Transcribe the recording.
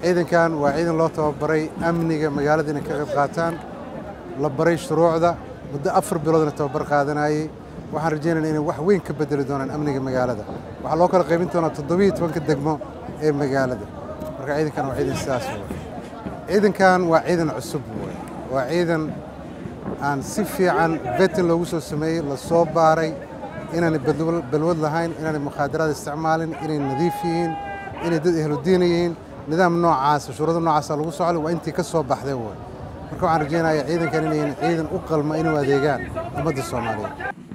ciidankan waa ciidan loo tababaray amniga magaalada inay ka qayb qaataan la baray shuruucda muddo afar biloodna tababar qaadanayey waxaan rajaynayna inay wax weyn ka bedeli doonaan amniga magaalada waxaa loo kala qaybin doonaa toddobiiyo tobanka degmo ee magaalada marka ciidankan waa ciidan sidaas wey ciidankan waa ciidan cusub wey waa ciidan aan si fiican vetin loogu soo sameeyey la soo baaray inaanay balwad lahayn inaanay mukhaadaraad isticmaalin inay nadiif yihiin inay dad ehludiina yihiin nidaam noocaasa shuruudo noocaasa lagu socday waa intii ka soo baxday wey marka waxaan rajaynayaa ciidankan inayn ciidan u qalma inuu adeegaan ummadda soomaaliyeed